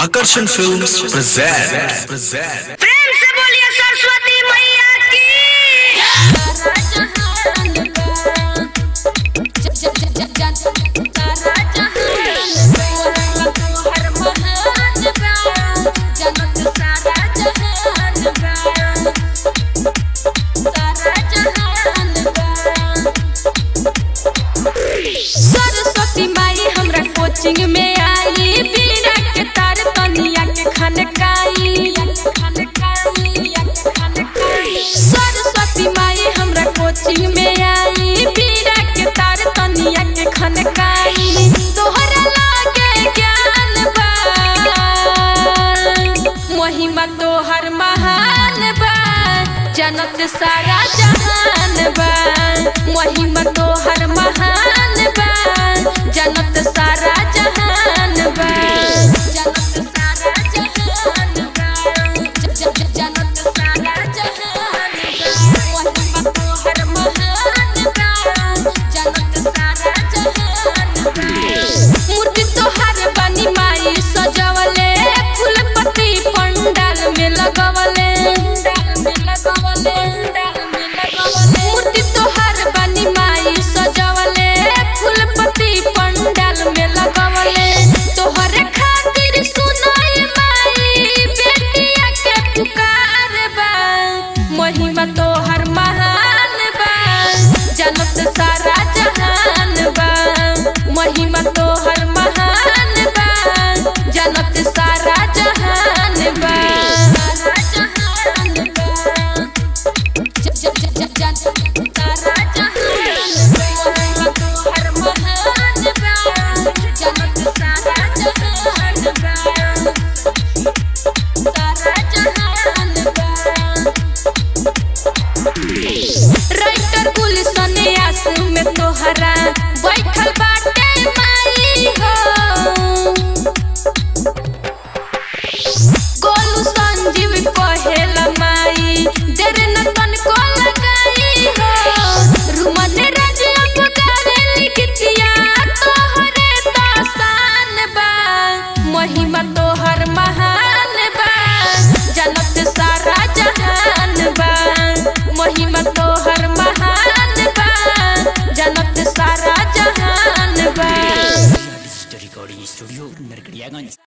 Akarsan Films present. present. प्रेम से बोलिए सरस्वती मैया की सरस्वती माई हमरा कोचिंग में आई बीरा के तार तनिया के खनकाई सरस्वती माई हमरा कोचिंग में आई बीरा के तार तनिया के खनकाई तोहरा लागे ज्ञान बा महिमा तोहर महान बा जनत सारा जहान बा महिमा तोहर महान बा जनत सारा जहान बा जनत सारा जहान बा ज- ज- जनत सारा जहान बा महिमा तोहर महान बा जनत सारा जहान बा मूर्ति तोहर बनी माई सजवले फूल पत्ती पंडाल में लगवले मूर्ति तोहर बनी माई सजवले फूल पत्ती पंडाल में लगवले तोहरे खातिर सुनाई माई बेटिया के पुकार बा महिमा तोहर महान बा जनत सारा जहान बा महिमा तोहर महान बा जनत सारा जहान बा सारा जहान बा ज- ज- ज- ज- जन- सारा जहान बा महिमा तोहर महान बा जनत सारा जहान बा सारा जहान बा राइटर गुलशन आस में तोहरा बैठल बाटे माई हो गोलू संजीव कहेल माई देर न तनको लगाई हो रुमन राज पुकारे लिखतिया तोहरे दासान बा महिमा तोहर महान बा जनत सारा जहान बा महिमा तोहर महान बा जनत सारा जहान बा रिकॉर्डिंग स्टूडियो नरकड़ियागंज